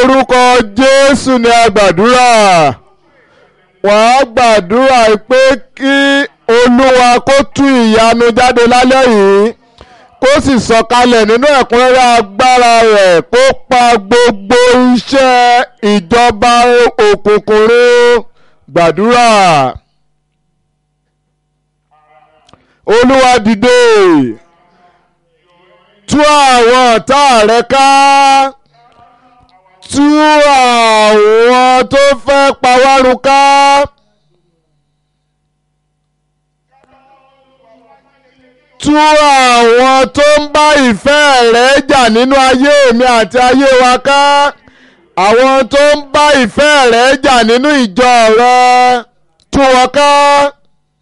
orúkọ jésù ni a gbàdúrà wàá gbàdúrà pé kí olúwa kó tú ìyanu jáde lálẹ́ yìí kó sì sọ̀kalẹ̀ nínú ẹ̀kúnrẹ́rẹ́ agbára rẹ̀ kó pa gbogbo iṣẹ́ ìjọba òkùnkùn run gbàdúrà olúwa dìde tú àwọn ọ̀tá rẹ ká tú àwọn tó fẹ́ pa wá run ká. tú àwọn tó ń bá ìfẹ́ rẹ̀ jà nínú ayé mi àti ayé wa ká àwọn tó ń bá ìfẹ́ rẹ̀ jà nínú ìjọ rẹ̀ tú wọn ká.